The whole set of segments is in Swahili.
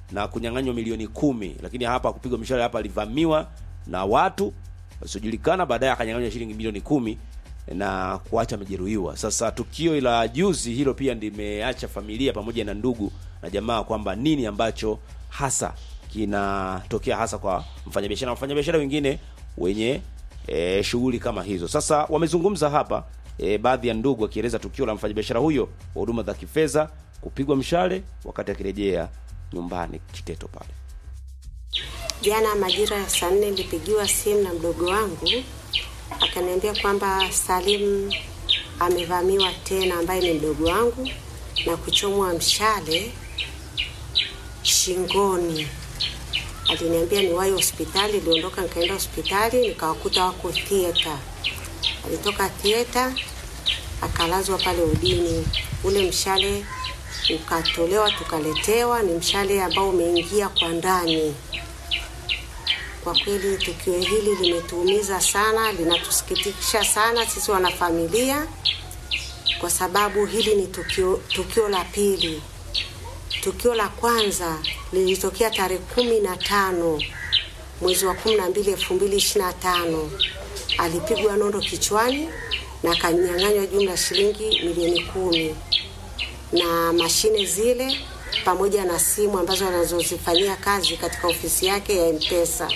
na kunyang'anywa milioni kumi, lakini hapa kupigwa mishale hapa alivamiwa na watu wasiojulikana, baadaye akanyang'anywa shilingi milioni kumi na kuacha amejeruhiwa. Sasa tukio la juzi hilo pia limeacha familia pamoja na ndugu na jamaa kwamba nini ambacho hasa kinatokea hasa kwa mfanyabiashara na wafanyabiashara wengine wenye e, shughuli kama hizo. Sasa wamezungumza hapa e, baadhi ya ndugu wakieleza tukio la mfanyabiashara huyo wa huduma za kifedha kupigwa mshale wakati akirejea nyumbani Kiteto pale. Jana majira ya saa nne nilipigiwa simu na mdogo wangu akaniambia kwamba Salim amevamiwa tena, ambaye ni mdogo wangu na kuchomwa mshale shingoni. Aliniambia niwahi hospitali, niliondoka nikaenda hospitali nikawakuta wako theater. Alitoka theater akalazwa pale udini, ule mshale ukatolewa tukaletewa, ni mshale ambao umeingia kwa ndani. Kwa kweli tukio hili limetuumiza sana, linatusikitisha sana sisi wanafamilia, kwa sababu hili ni tukio, tukio la pili. Tukio la kwanza lilitokea tarehe kumi na tano mwezi wa kumi na mbili elfu mbili ishirini na tano alipigwa nondo kichwani na akanyang'anywa jumla shilingi milioni kumi na mashine zile pamoja na simu ambazo anazozifanyia kazi katika ofisi yake ya Mpesa.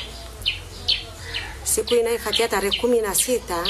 Siku inayofuatia tarehe kumi na sita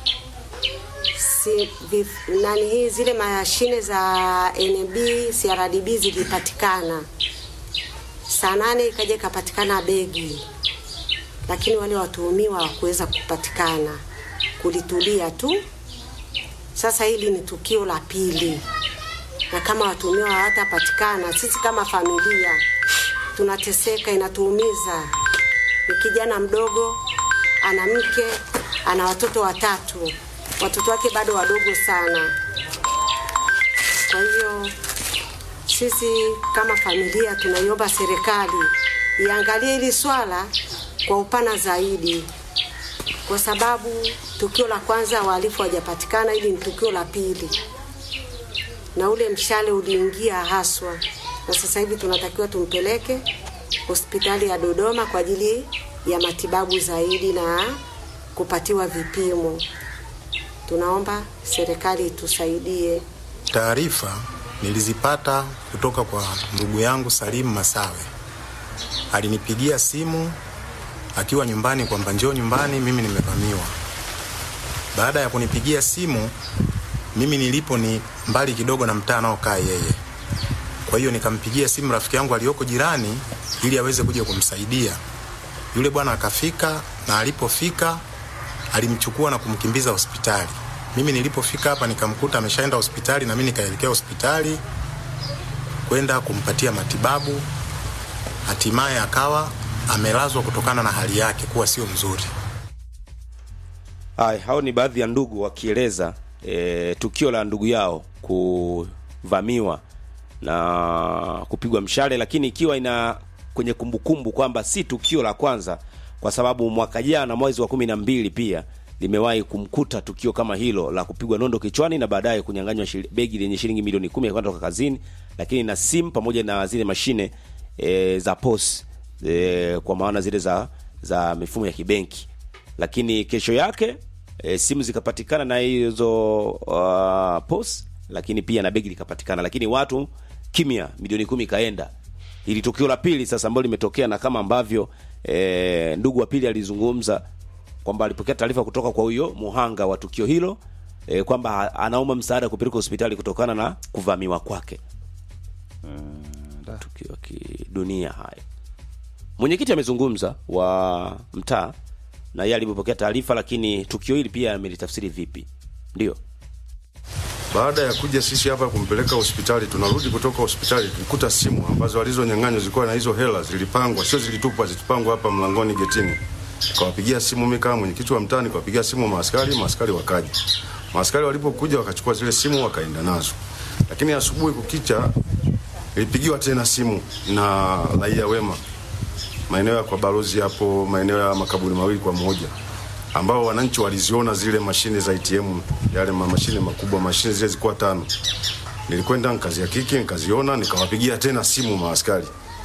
si, vif, nani hii zile mashine za NB CRDB zilipatikana saa nane ikaja ikapatikana begi, lakini wale watuhumiwa hawakuweza kupatikana, kulitulia tu. Sasa hili ni tukio la pili, na kama watuhumiwa hawatapatikana, sisi kama familia tunateseka, inatuumiza. Ni kijana mdogo, ana mke, ana watoto watatu, watoto wake bado wadogo sana. Kwa hiyo sisi kama familia tunaiomba serikali iangalie hili swala kwa upana zaidi, kwa sababu tukio la kwanza wahalifu hawajapatikana, hili ni tukio la pili, na ule mshale uliingia haswa, na sasa hivi tunatakiwa tumpeleke hospitali ya Dodoma kwa ajili ya matibabu zaidi na kupatiwa vipimo. Tunaomba serikali itusaidie. Taarifa nilizipata kutoka kwa ndugu yangu Salimu Masawe. Alinipigia simu akiwa nyumbani kwamba njoo nyumbani, mimi nimevamiwa. Baada ya kunipigia simu, mimi nilipo ni mbali kidogo na mtaa anaokaa yeye. Kwa hiyo nikampigia simu rafiki yangu aliyoko jirani ili aweze kuja kumsaidia. Yule bwana akafika, na alipofika alimchukua na kumkimbiza hospitali. Mimi nilipofika hapa nikamkuta ameshaenda hospitali, na mimi nikaelekea hospitali kwenda kumpatia matibabu. Hatimaye akawa amelazwa kutokana na hali yake kuwa sio mzuri. Haya, hao ni baadhi ya ndugu wakieleza e, tukio la ndugu yao kuvamiwa na kupigwa mshale, lakini ikiwa ina kwenye kumbukumbu kwamba si tukio la kwanza, kwa sababu mwaka jana mwezi wa kumi na mbili pia limewahi kumkuta tukio kama hilo la kupigwa nondo kichwani na baadaye kunyang'anywa shil- begi lenye shilingi milioni kumi akiwa anatoka kazini, lakini na simu pamoja na zile mashine e, za POS e, kwa maana zile za za mifumo ya kibenki, lakini kesho yake e, simu zikapatikana na hizo uh, POS, lakini pia na begi likapatikana, lakini watu kimya, milioni kumi ikaenda. Ili tukio la pili sasa ambalo limetokea na kama ambavyo e, ndugu wa pili alizungumza kwamba alipokea taarifa kutoka kwa huyo muhanga wa tukio hilo e, kwamba anaomba msaada kupeleka hospitali kutokana na kuvamiwa kwake. Tukio ya kidunia haya. Mwenyekiti amezungumza wa mtaa na yeye alipopokea taarifa, lakini tukio hili pia amelitafsiri vipi? Ndio Baada ya kuja sisi hapa kumpeleka hospitali, tunarudi kutoka hospitali, tulikuta simu ambazo walizonyang'anywa zilikuwa na hizo hela zilipangwa, sio zilitupwa, zilipangwa hapa mlangoni getini. Tukawapigia simu mimi kama mwenyekiti wa mtaa, nikawapigia simu maaskari, maaskari wakaja. Maaskari walipokuja wakachukua zile simu wakaenda nazo, lakini asubuhi kukicha ilipigiwa tena simu na raia wema maeneo ya kwa balozi hapo, maeneo ya makaburi mawili kwa moja ambao wananchi waliziona zile mashine za ATM, yale ma- mashine makubwa, mashine zile zilikuwa tano. Nilikwenda nikazihakiki, nikaziona, nikawapigia tena simu maaskari